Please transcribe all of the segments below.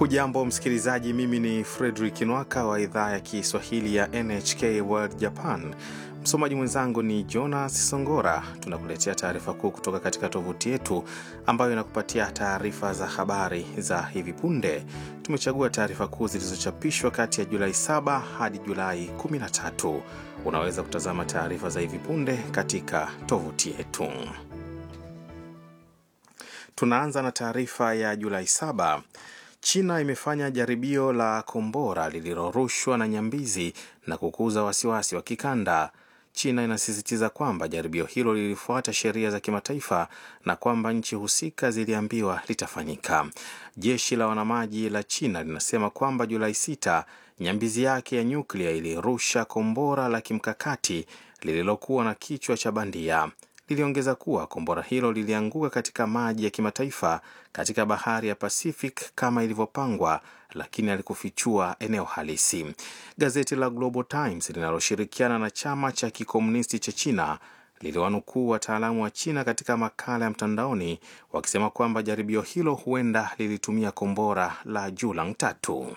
Hujambo msikilizaji, mimi ni Fredrik Nwaka wa idhaa ya Kiswahili ya NHK World Japan. Msomaji mwenzangu ni Jonas Songora. Tunakuletea taarifa kuu kutoka katika tovuti yetu ambayo inakupatia taarifa za habari za hivi punde. Tumechagua taarifa kuu zilizochapishwa kati ya Julai 7 hadi Julai 13. Unaweza kutazama taarifa za hivi punde katika tovuti yetu. Tunaanza na taarifa ya Julai 7. China imefanya jaribio la kombora lililorushwa na nyambizi na kukuza wasiwasi wa kikanda. China inasisitiza kwamba jaribio hilo lilifuata sheria za kimataifa na kwamba nchi husika ziliambiwa litafanyika. Jeshi la wanamaji la China linasema kwamba Julai 6 nyambizi yake ya nyuklia ilirusha kombora la kimkakati lililokuwa na kichwa cha bandia. Liliongeza kuwa kombora hilo lilianguka katika maji ya kimataifa katika bahari ya Pacific kama ilivyopangwa, lakini alikufichua eneo halisi. Gazeti la Global Times linaloshirikiana na chama cha kikomunisti cha China liliwanukuu wataalamu wa China katika makala ya mtandaoni wakisema kwamba jaribio hilo huenda lilitumia kombora la Julang tatu.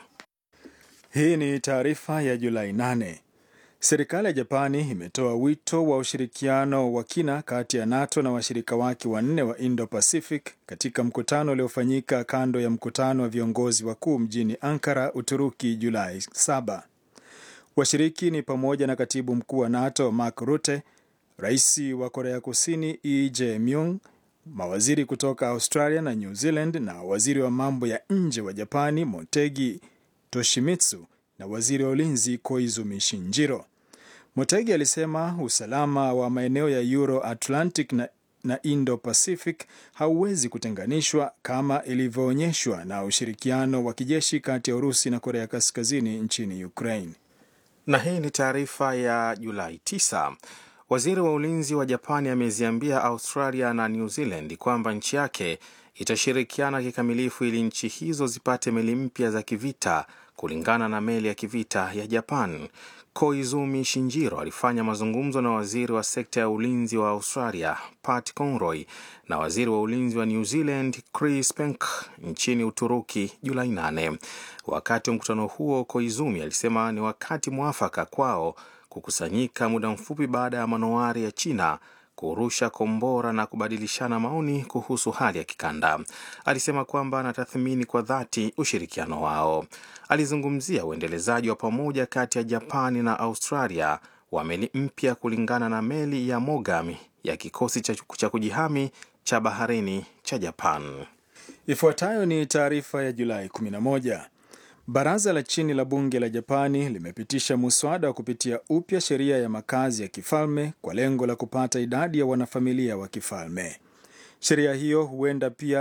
Hii ni taarifa ya Julai 8. Serikali ya Japani imetoa wito wa ushirikiano wa kina kati ya NATO na washirika wake wanne wa Indo-Pacific katika mkutano uliofanyika kando ya mkutano wa viongozi wakuu mjini Ankara, Uturuki, Julai 7. Washiriki ni pamoja na katibu mkuu wa NATO Mark Rutte, rais wa Korea Kusini Lee Jae-myung, mawaziri kutoka Australia na New Zealand na waziri wa mambo ya nje wa Japani Motegi Toshimitsu na waziri wa ulinzi Koizumi Shinjiro. Motegi alisema usalama wa maeneo ya Euro Atlantic na, na Indo Pacific hauwezi kutenganishwa kama ilivyoonyeshwa na ushirikiano wa kijeshi kati ya Urusi na Korea Kaskazini nchini Ukraine. Na hii ni taarifa ya Julai 9. Waziri wa ulinzi wa Japani ameziambia Australia na New Zealand kwamba nchi yake itashirikiana kikamilifu ili nchi hizo zipate meli mpya za kivita kulingana na meli ya kivita ya Japan. Koizumi Shinjiro alifanya mazungumzo na waziri wa sekta ya ulinzi wa Australia Pat Conroy na waziri wa ulinzi wa New Zealand Chris Penk nchini Uturuki Julai 8. Wakati wa mkutano huo, Koizumi alisema ni wakati mwafaka kwao kukusanyika muda mfupi baada ya manowari ya China kurusha kombora na kubadilishana maoni kuhusu hali ya kikanda. Alisema kwamba anatathmini kwa dhati ushirikiano wao. Alizungumzia uendelezaji wa pamoja kati ya Japani na Australia wa meli mpya kulingana na meli ya Mogami ya kikosi cha kujihami cha baharini cha Japan. Ifuatayo ni taarifa ya Julai 11. Baraza la chini la bunge la Japani limepitisha muswada wa kupitia upya sheria ya makazi ya kifalme kwa lengo la kupata idadi ya wanafamilia wa kifalme. Sheria hiyo huenda pia